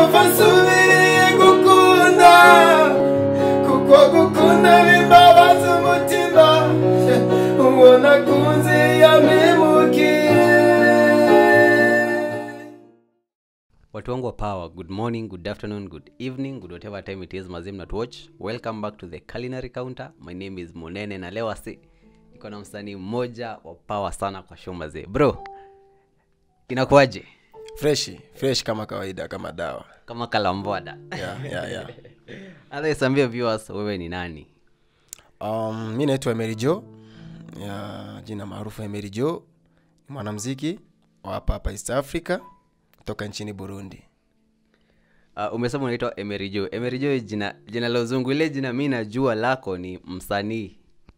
numva nsubiriye gukunda kuko gukunda bimbabaza umutima uwo nakunze yamemukiye watu wangu wa power good morning good afternoon good evening good whatever time it is mazim not watch welcome back to the culinary counter my name is monene na leo asi niko na msanii mmoja wa power sana kwa show mazee bro inakuwaje freshi fresh kama kawaida kama dawa kama kalambwada yeah, yeah, yeah. adhaisambia viewers wewe ni nani um, mi naitwa Emery Joe ya jina maarufu Emery Joe ni mwanamziki wa hapa hapa East Africa kutoka nchini Burundi uh, umesema unaitwa emerijo emerijo jina jina la uzungu ile jina mi najua lako ni msanii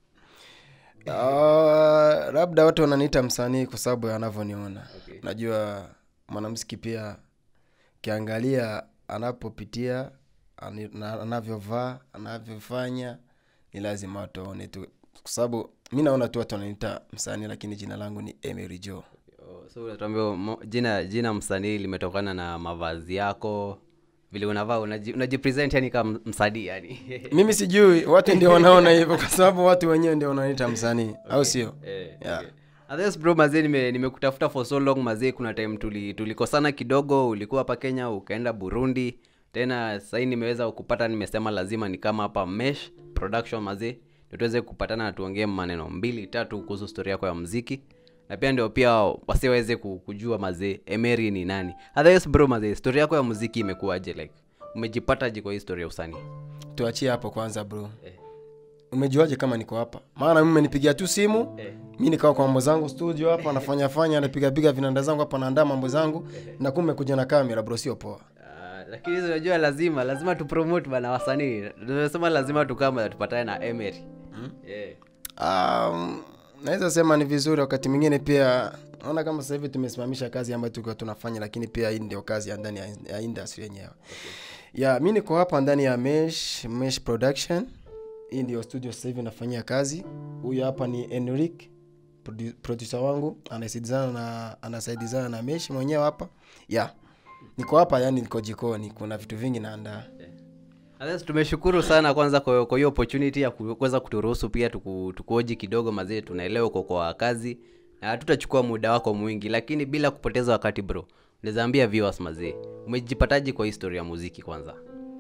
uh, labda watu wananiita msanii kwa sababu ya anavyoniona Okay. najua mwanamziki pia ukiangalia anapopitia ani- na- anavyovaa anavyofanya ni lazima watu waone tu kwa sababu mi naona tu watu wananiita msanii lakini jina langu ni Emery Joe Oh, so unatuambia mo- jina jina msanii limetokana na mavazi yako vile unavaa unaji, unajipresent yani kama msanii yani mimi sijui watu ndio wanaona hivyo kwa sababu watu wenyewe ndio wananiita msanii au sio Eh, Yeah. okay. Others bro mazee nime- nimekutafuta for so long mazee kuna time tuli, tulikosana kidogo ulikuwa hapa kenya ukaenda burundi tena sahii nimeweza kupata nimesema lazima ni kama hapa mesh production mazee ndio tuweze kupatana na tuongee maneno mbili tatu kuhusu story yako ya mziki na pia ndio pia wasiweze ku- kujua mazee emery ni nani Others bro mazee story yako ya muziki imekuwaje like umejipataje kwa hii story ya usanii tuachie hapo kwanza bro Eh. umejuaje kama niko hapa maana mimi menipigia tu simu Eh. mi nikawa kwa mambo zangu studio hapa nafanya fanya napigapiga vinanda zangu hapa naandaa mambo zangu na kumbe kuja na kamera bro sio poa Ah, lakini hizo unajua lazima lazima tupromote bana wasanii tunasema lazima tukama tupatane na emery yeah. um, naweza sema ni vizuri wakati mwingine pia naona kama sasa hivi tumesimamisha kazi ambayo tulikuwa tunafanya lakini pia hii ndio kazi ya ndani ya, ya industry yenyewe okay. ya mi niko hapa ndani ya mesh mesh production hii ndio studio sasa hivi nafanyia kazi huyu hapa ni enric produ- producer wangu anasaidizana na anasaidizana na mesh mwenyewe hapa ya niko hapa yani niko jikoni kuna vitu vingi naandaa Alex, tumeshukuru sana kwanza kwa kwa hiyo opportunity ya ku- kuweza kuturuhusu pia tuku, tukuoji kidogo mazee tunaelewa uko kwa kazi na hatutachukua muda wako mwingi lakini bila kupoteza wakati bro unaweza ambia viewers mazee umejipataje kwa historia ya muziki kwanza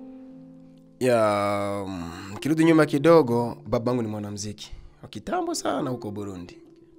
ya mm, kirudi nyuma kidogo babangu ni mwanamziki wa kitambo sana huko burundi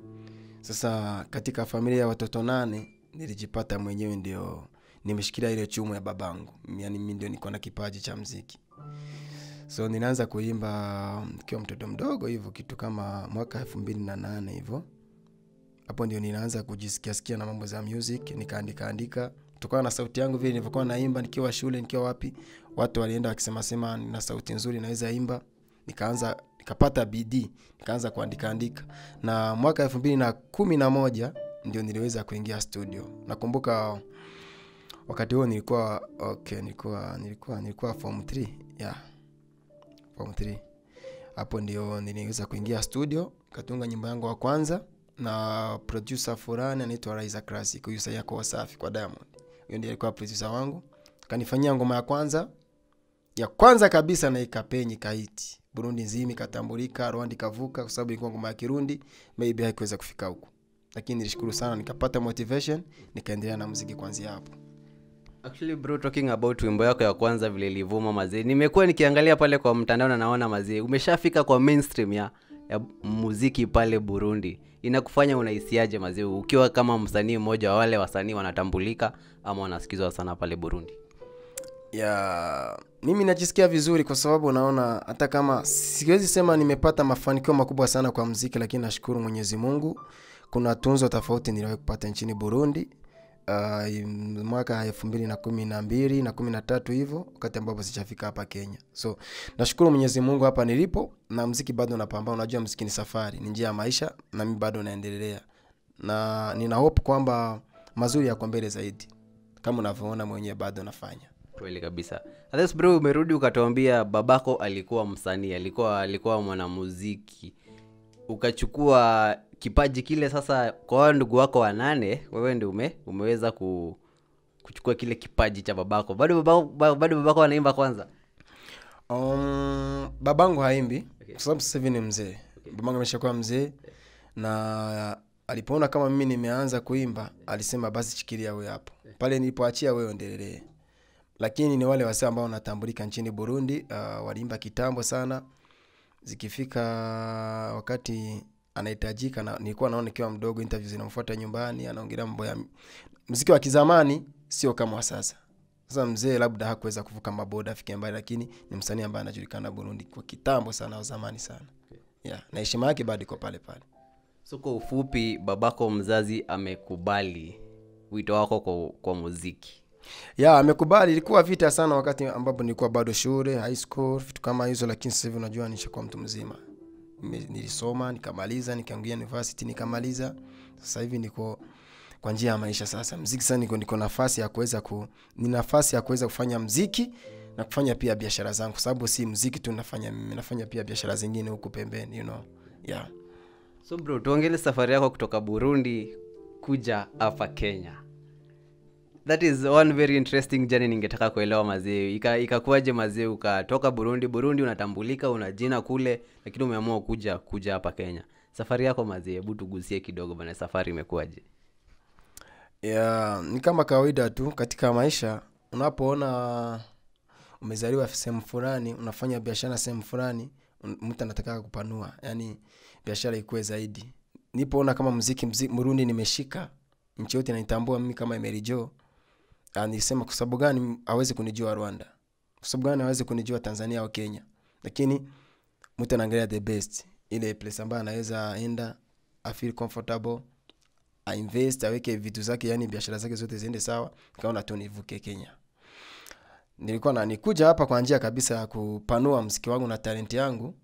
sasa katika familia ya watoto nane nilijipata mwenyewe ndio nimeshikilia ile chumu ya babangu yani mi ndio niko na kipaji cha mziki so ninaanza kuimba nikiwa mtoto mdogo hivyo kitu kama mwaka elfu mbili na nane hivyo hapo ndio ninaanza kujisikiasikia na mambo za music nikaandika andika kutokana na sauti yangu vile nilivyokuwa naimba nikiwa shule nikiwa wapi watu walienda wakisema sema nina sauti nzuri naweza imba nikaanza nikapata bidii nikaanza kuandika andika na mwaka elfu mbili na kumi na moja ndio niliweza kuingia studio nakumbuka wakati huo nilikuwa okay nilikuwa nilikuwa nilikuwa form 3 yeah form 3 hapo ndio niliweza kuingia studio katunga nyimbo yangu wa kwanza na producer fulani anaitwa Raiza Classic huyu sasa yako Wasafi kwa Diamond huyo ndiye alikuwa producer wangu kanifanyia ngoma ya kwanza ya kwanza kabisa na ikapenyi kaiti Burundi nzima ikatambulika Rwanda ikavuka kwa sababu ilikuwa ngoma ya Kirundi maybe haikuweza kufika huku lakini nilishukuru sana nikapata motivation nikaendelea na muziki kuanzia hapo actually bro talking about wimbo yako ya kwanza vile ilivuma mazee nimekuwa nikiangalia pale kwa mtandao na naona mazee umeshafika kwa mainstream ya, ya muziki pale burundi inakufanya unahisiaje mazee ukiwa kama msanii mmoja wa wale wasanii wanatambulika ama wanasikizwa sana pale burundi ya mimi najisikia vizuri kwa sababu naona hata kama siwezi sema nimepata mafanikio makubwa sana kwa mziki lakini nashukuru mwenyezi mungu kuna tunzo tofauti niliwahi kupata nchini burundi uh, mwaka elfu mbili na kumi na mbili na kumi na tatu hivyo wakati ambapo sijafika hapa kenya so nashukuru mwenyezi mungu hapa nilipo na mziki bado napambana unajua mziki ni safari ni njia ya maisha na mi bado naendelea na nina hope kwamba mazuri yako mbele zaidi kama unavyoona mwenyewe bado nafanya kweli kabisa Others bro umerudi ukatuambia babako alikuwa msanii alikuwa alikuwa mwanamuziki ukachukua kipaji kile sasa kwa wao ndugu wako wanane wewe ndi ume, umeweza ku kuchukua kile kipaji cha babako bado babako ba- bado babako anaimba kwanza um, babangu haimbi kwa sababu sasa hivi ni mzee babangu ameshakuwa mzee na alipoona kama mimi nimeanza kuimba alisema basi chikilia wewe hapo pale nilipoachia wewe endelelee lakini ni wale wasee ambao wanatambulika nchini burundi uh, waliimba kitambo sana zikifika wakati anahitajika na nilikuwa naona nikiwa mdogo interview zinamfuata nyumbani anaongelea mambo ya mziki wa kizamani sio kama wa sasa sasa mzee labda hakuweza kuvuka maboda afike mbali lakini ni msanii ambaye anajulikana burundi kwa kitambo sana au zamani sana yeah. na heshima yake bado iko pale pale so kwa ufupi babako mzazi amekubali wito wako kwa, kwa muziki ya amekubali ilikuwa vita sana wakati ambapo nilikuwa bado shule high school vitu kama hizo lakini sasa hivi unajua nishakuwa mtu mzima Nime- nilisoma nikamaliza nikaingia university nikamaliza sasa hivi niko kwa njia ya maisha sasa mziki sasa niko, niko nafasi ya kuweza ku ni nafasi ya kuweza kufanya mziki na kufanya pia biashara zangu kwa sababu si mziki tu nafanya mimi nafanya pia biashara zingine huku pembeni you know yeah so bro tuongele safari yako kutoka burundi kuja hapa kenya that is one very interesting journey ningetaka kuelewa mazee Ika- ikakuwaje mazee ukatoka burundi burundi unatambulika una jina kule lakini umeamua kuja kuja hapa kenya safari yako mazee hebu tugusie kidogo bana safari imekuwaje yeah, ni kama kawaida tu katika maisha unapoona umezaliwa sehemu fulani unafanya biashara sehemu fulani un- mtu anataka kupanua yani biashara ikuwe zaidi nipoona kama mziki, mziki mrundi nimeshika nchi yote naitambua mimi kama emerijo nilisema kwa sababu gani awezi kunijua rwanda kwa sababu gani awezi kunijua tanzania au kenya lakini mtu anaangalia the best ile place ambayo anaweza enda afeel comfortable ainvest aweke vitu zake yani biashara zake zote ziende sawa kaona tu nivuke kenya nilikuwa na nikuja hapa kwa njia kabisa ya kupanua mziki wangu na talenti yangu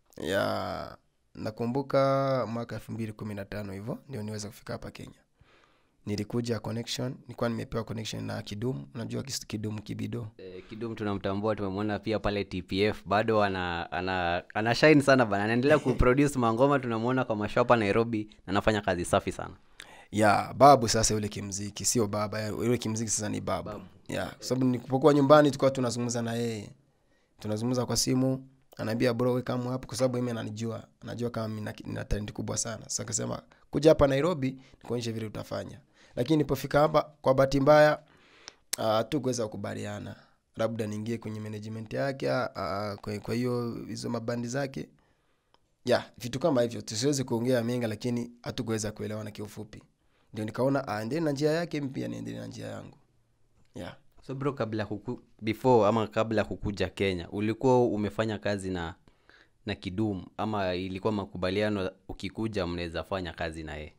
ya nakumbuka mwaka elfu mbili kumi na tano hivyo ndio niweza kufika hapa kenya nilikuja connection nilikuwa nimepewa connection na kidum unajua kis- kidum kibido Eh, kidum tunamtambua tumemwona pia pale tpf bado ana, ana, ana shine sana bana anaendelea kuproduce mangoma tunamwona kwa mashopa nairobi na anafanya kazi safi sana ya babu sasa yule kimziki sio baba ya- yule kimziki sasa ni babu, babu. ya kwa sababu nilipokuwa nyumbani tulikuwa tunazungumza na yeye tunazungumza kwa simu anaambia bro we kama hapo kwa sababu mimi ananijua anajua kama mimi nina- nina talent kubwa sana sasa akasema kuja hapa nairobi nikuonyeshe vile utafanya lakini nilipofika hapa kwa bahati mbaya uh, tukuweza kukubaliana labda niingie kwenye management yake uh, kwa, kwa hiyo hizo mabandi zake ya vitu kama hivyo tusiwezi kuongea mengi lakini hatukuweza kuelewana kiufupi ndio nikaona aendelee na njia yake mi pia niendelee na njia yangu yeah. so bro kabla huku, before ama kabla hukuja kenya ulikuwa umefanya kazi na na kidum ama ilikuwa makubaliano ukikuja mnaweza fanya kazi na yeye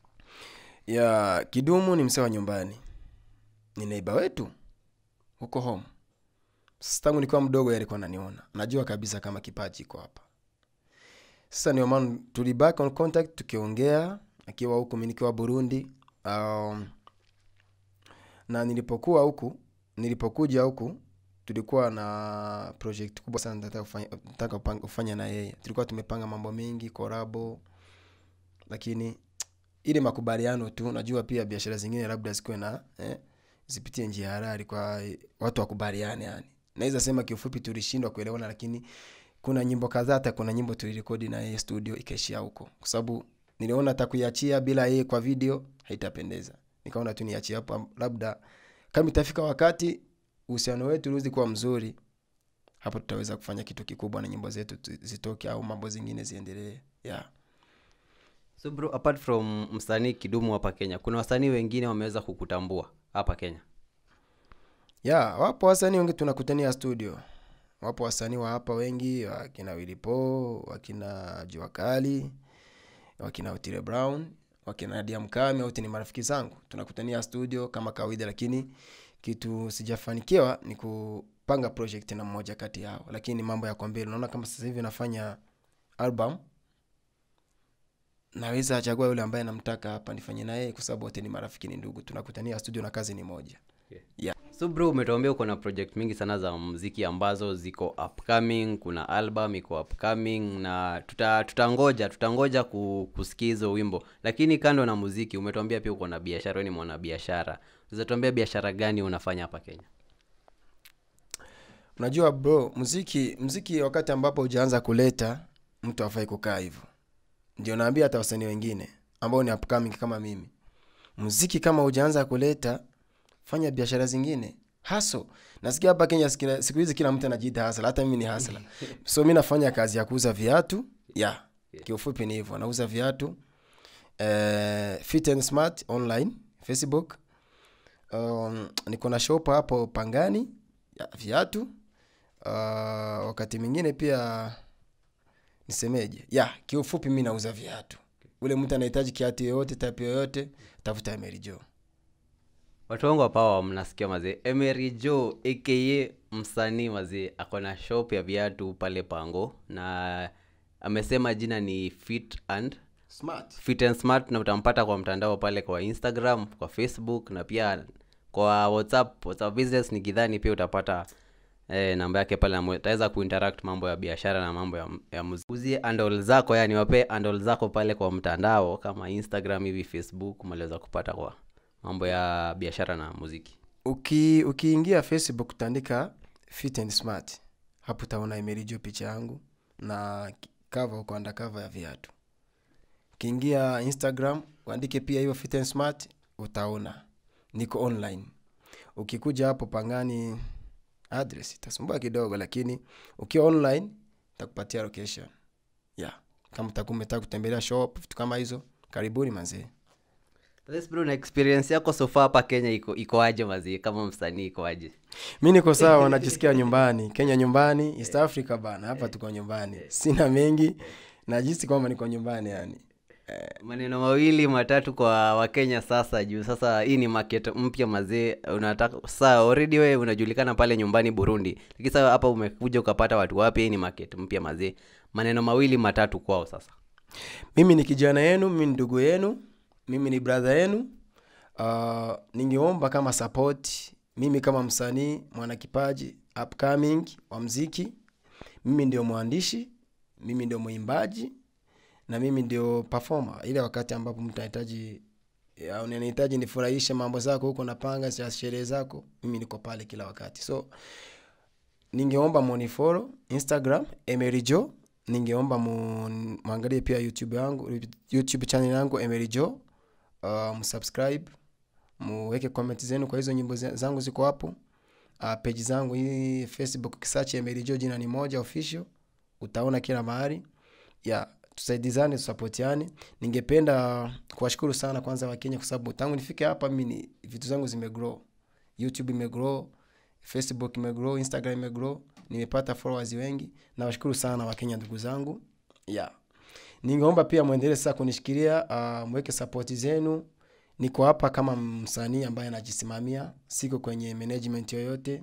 ya kidumu ni msee wa nyumbani ni neiba wetu huko home sasa tangu nikiwa mdogo yeye alikuwa ananiona najua kabisa kama kipaji iko hapa sasa ndio maana tuliback on contact tukiongea akiwa huku mi nikiwa burundi um, na nilipokuwa huku nilipokuja huku tulikuwa na project kubwa sana nataka kufanya, nataka kupanga- kufanya na yeye tulikuwa tumepanga mambo mengi korabo lakini ile makubaliano tu najua pia biashara zingine labda zikuwe na eh, zipitie njia harari kwa eh, watu wakubaliane yani naweza sema kiufupi tulishindwa kuelewana lakini kuna nyimbo kadhaa hata kuna nyimbo tulirekodi na yeye studio ikaishia huko kwa sababu niliona hata kuiachia bila yeye kwa video haitapendeza nikaona tu niachie hapo labda kama itafika wakati uhusiano wetu uliwezi kuwa mzuri hapo tutaweza kufanya kitu kikubwa na nyimbo zetu tu- zitoke au mambo zingine ziendelee yeah. so bro apart from msanii kidumu hapa kenya kuna wasanii wengine wameweza kukutambua hapa kenya ya wapo wasanii wengi tunakutania studio wapo wasanii wa hapa wengi wakina wilipo wakina jua kali wakina utile brown wakina nadia mkame wote ni marafiki zangu tunakutania studio kama kawaida lakini kitu sijafanikiwa ni kupanga project na mmoja kati yao lakini mambo yako mbele unaona kama sasa hivi nafanya album naweza achagua yule ambaye namtaka hapa nifanye na yeye kwa sababu wote ni marafiki ni ndugu tunakutania studio na kazi ni moja yeah. so bro umetuambia uko na project mingi sana za mziki ambazo ziko upcoming kuna album iko upcoming na tuta, tutangoja tutangoja ku, kusikia hizo wimbo lakini kando na muziki umetuambia pia uko na biashara wewe ni mwanabiashara uzatuambia biashara gani unafanya hapa kenya unajua bro muziki muziki wakati ambapo hujaanza kuleta mtu afai kukaa hivyo ndio naambia hata wasanii wengine ambao ni upcoming kama mimi muziki kama hujaanza kuleta fanya biashara zingine haso nasikia hapa kenya sikila- siku hizi kila mtu anajiita hasla hata mimi ni hasla so mi nafanya kazi ya kuuza viatu ya yeah. kiufupi ni hivyo nauza viatu eh, fit and smart online facebook um, niko na shop hapo pangani ya viatu uh, wakati mwingine pia nisemeje ya kiufupi mi nauza viatu ule mtu anahitaji kiatu yoyote type yoyote tafuta Emery Joe watu wangu wapawa mnasikia mazee emery jo aka msanii mazee ako na shop ya viatu pale pango na amesema jina ni fit and smart fit and smart na utampata kwa mtandao pale kwa instagram kwa facebook na pia kwa whatsapp whatsapp business ni kidhani pia utapata eh, namba yake pale na utaweza kuinteract mambo ya biashara na mambo ya, ya muziki uzie andol zako yani wape andol zako pale kwa mtandao kama instagram hivi facebook maliweza kupata kwa mambo ya biashara na muziki uki ukiingia facebook utaandika fit and smart hapo utaona Emery Joe picha yangu na cover uko undercover ya viatu ukiingia instagram uandike pia hiyo fit and smart utaona niko online ukikuja hapo pangani address itasumbua kidogo lakini ukiwa online takupatia location yeah kama utakuwa umetaka kutembelea shop vitu kama hizo karibuni manzee Let's bro na experience yako so far hapa kenya iko ikoaje mazi kama msanii ikoaje mi niko sawa najisikia nyumbani kenya nyumbani east africa bana hapa tuko nyumbani sina mengi najisi kwamba niko nyumbani yani maneno mawili matatu kwa wakenya sasa juu sasa hii ni market mpya mazee unataka saa already we unajulikana pale nyumbani burundi lakini sasa hapa umekuja ukapata watu wapya hii ni market mpya mazee maneno mawili matatu kwao sasa mimi ni kijana yenu mimi ni ndugu yenu mimi ni brother yenu uh, ningeomba kama support mimi kama msanii mwanakipaji upcoming wa mziki mimi ndio mwandishi mimi ndio mwimbaji na mimi ndio performer ile wakati ambapo mtu anahitaji ya, unanihitaji nifurahishe mambo zako huko napanga za sherehe zako mimi niko pale kila wakati so ningeomba monifolo instagram Emery Joe ningeomba mu- muangalie pia youtube yangu youtube channel yangu Emery Joe uh, msubscribe muweke comment zenu kwa hizo nyimbo za- zangu ziko hapo uh, page zangu hii facebook kisachi Emery Joe jina ni moja official utaona kila mahali ya tusaidizane tusapotiane ningependa kuwashukuru sana kwanza wakenya kwa sababu tangu nifike hapa mimi ni- vitu zangu zimegrow youtube imegrow facebook imegrow instagram imegrow nimepata followers wengi nawashukuru sana wakenya ndugu zangu yeah. ningeomba pia mwendelee sasa kunishikilia uh, mweke sapoti zenu niko hapa kama msanii ambaye anajisimamia siko kwenye management yoyote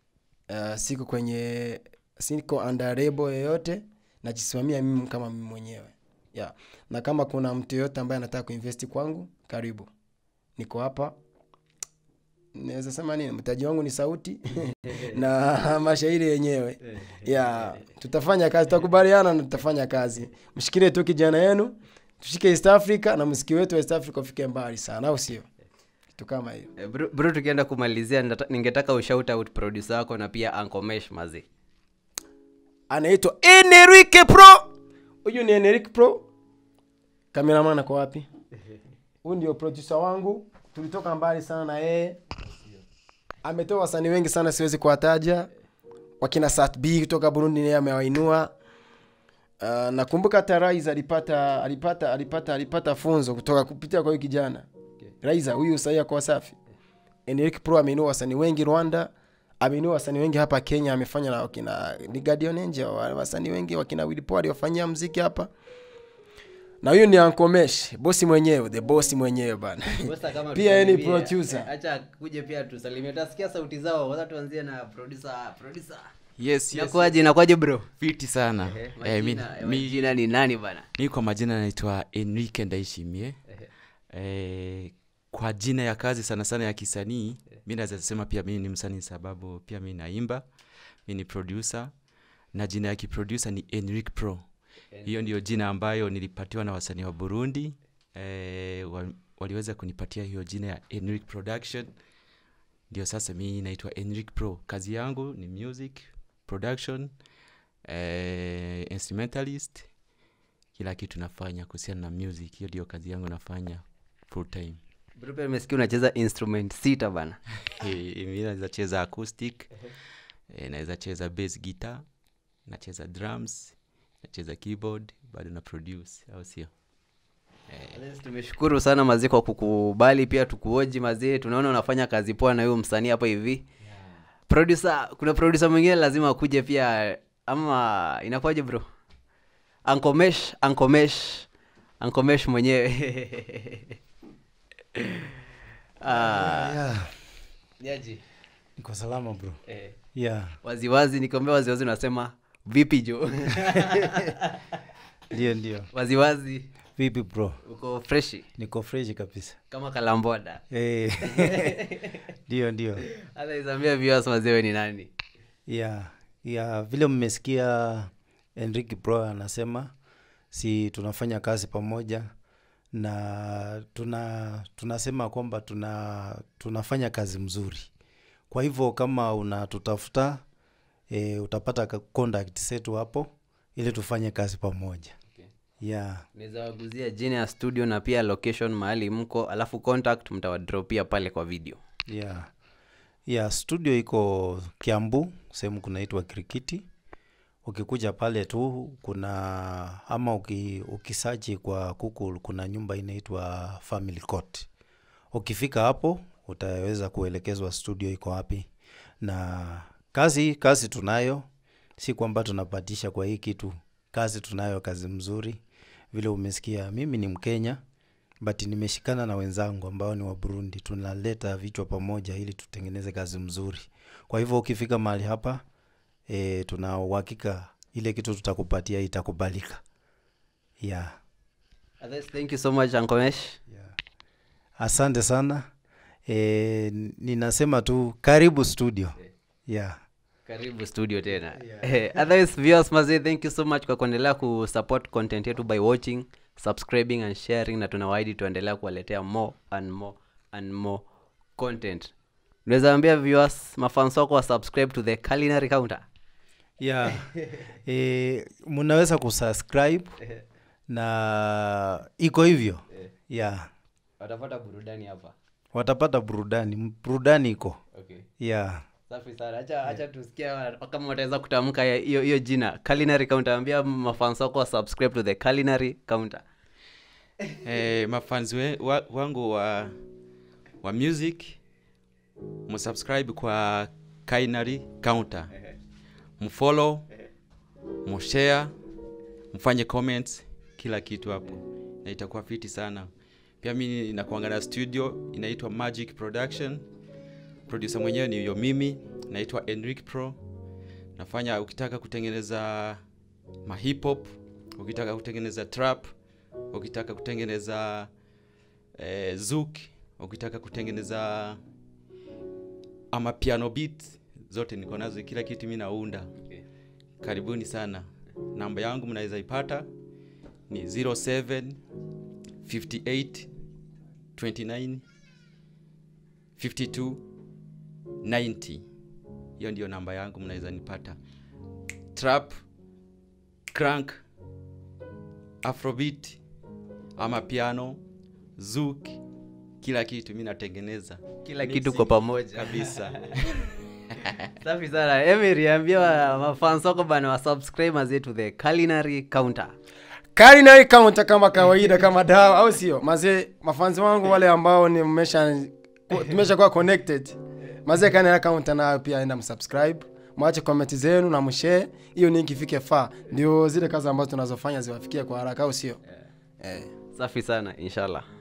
uh, siko kwenye siko under label yoyote najisimamia mimi kama mimi mwenyewe yeah. na kama kuna mtu yoyote ambaye anataka kuinvesti kwangu karibu niko hapa naweza sema nini mtaji wangu ni sauti na mashairi yenyewe yeah. tutafanya kazi tutakubaliana na tutafanya kazi mshikilie tu kijana yenu tushike east africa na mziki wetu wa east africa ufike mbali sana au sio kitu kama hiyo Eh, bro, bro tukienda kumalizia ndata- ningetaka ushout out producer wako na pia Uncle Mesh mazee anaitwa Enrique Pro. Huyu ni Enrique Pro. Kameraman ako wapi? Huyu ndio producer wangu, tulitoka mbali sana na yeye. Ametoa wasanii wengi sana, siwezi kuwataja. Wakina Sat B kutoka Burundi, naye amewainua. Uh, nakumbuka hata Rais alipata alipata alipata alipata funzo kutoka kupitia kwa huyu kijana Raiza huyu sahii ako Wasafi. Enrique Pro ameinua wasanii wengi Rwanda, ameinua wasanii wengi hapa Kenya, amefanya na wakina ni Guardian Angel, wa- wasanii wengi wakina Willy Paul wafanyia mziki hapa. Na huyu ni Uncle Mesh, bosi mwenyewe, the boss mwenyewe bana. Bosa kama Pia yeye ni tusalimie, producer. eh, acha kuje pia tusalimie utasikia sauti zao kwanza tuanzie na producer producer yes, yes. inakuwaje inakuwaje bro fiti sana Eh, eh, mi, majina, eh, mi, majina ni nani bana mi kwa majina naitwa enrique ndaishimie eh, kwa jina ya kazi sana sana ya kisanii mi naweza sema pia mi ni msanii sababu pia mi naimba mi ni producer na jina ya kiproducer ni enric pro hiyo ndio jina ambayo nilipatiwa na wasanii wa burundi eh, wa, waliweza kunipatia hiyo jina ya enric production ndio sasa mi naitwa enric pro kazi yangu ni music production eh, instrumentalist kila kitu nafanya kuhusiana na music hiyo ndio kazi yangu nafanya full time Bro, pia nimesikia unacheza instrument sita bana Eh, mi naweza cheza acoustic eh, naweza cheza bass guitar nacheza drums nacheza keyboard bado na produce au sio Alex, tumeshukuru sana mazee kwa kukubali pia tukuoji mazee tunaona unafanya kazi poa na huyo msanii hapa hivi producer kuna producer mwingine lazima akuje pia ama inakuwaje bro ankomesh ankomesh ankomesh mwenyewe ah, yeah. jaji niko salama bro eh, yeah waziwazi nikiambia waziwazi unasema vipi jo ndio ndio waziwazi vipi bro uko freshi niko freshi kabisa kama kalamboda Eh, ndio ndio hata isambia viewers mazewe ni nani yeah yeah vile mmesikia enrique bro anasema si tunafanya kazi pamoja na tuna tunasema kwamba tuna tunafanya kazi mzuri kwa hivyo kama unatutafuta e, utapata ka- contact zetu hapo ili tufanye kazi pamoja Okay. yeah naweza waguzia jina ya studio na pia location mahali mko alafu contact mtawadropia pale kwa video yeah yeah studio iko kiambu sehemu kunaitwa krikiti ukikuja pale tu kuna ama uki, ukisachi kwa google kuna nyumba inaitwa family court ukifika hapo utaweza kuelekezwa studio iko wapi na kazi kazi tunayo si kwamba tunapatisha kwa hii kitu kazi tunayo kazi mzuri vile umesikia mimi ni mkenya but nimeshikana na wenzangu ambao ni wa burundi tunaleta vichwa pamoja ili tutengeneze kazi mzuri kwa hivyo ukifika mahali hapa e, tuna uhakika ile kitu tutakupatia itakubalika yeah. Others, thank you so much ankomesh asante sana e, ninasema tu karibu studio yeah. karibu studio tena Eh, otherwise viewers mazee thank you so much kwa kuendelea kusupport content yetu by watching subscribing and sharing na tunawaidi tuendelea kuwaletea more and more and more content unaweza ambia viewers mafans wako wa subscribe to the culinary counter yeah. e, mnaweza kusubscribe na iko hivyo yeah. watapata burudani hapa watapata burudani burudani iko okay yeah. safi sana acha acha tusikia kama wataweza kutamka ya- hiyo hiyo jina culinary counter ambia mafans wako wa subscribe to the culinary counter eh, mafanzi we, wa, wangu wa, wa music msubscribe kwa kainary counter mfollow mshare mfanye comments kila kitu hapo na itakuwa fiti sana pia mi nakuanga na studio inaitwa magic production producer mwenyewe ni yo mimi naitwa enric pro nafanya ukitaka kutengeneza mahip hop ukitaka kutengeneza trap ukitaka kutengeneza eh, zouk ukitaka kutengeneza ama piano beat zote niko nazo kila kitu mi naunda karibuni sana namba yangu mnaweza ipata ni 07 58 29 52 90 hiyo ndio namba yangu mnaweza nipata trap crank afrobeat ama piano zouk kila kitu mi natengeneza kila kitu kwa pamoja kabisa safi sana emery ambia wa- mafans wako bana wa subscribe mazee to the culinary counter culinary counter kama kawaida kama dawa au sio mazee mafanzi wangu wale ambao ni mmesha tumesha kuwa connected mazee culinary counter nayo pia enda msubscribe mwache comment zenu na mshare hiyo ni ikifike faa ndio zile kazi ambazo tunazofanya ziwafikie kwa haraka au sio eh. safi sana inshallah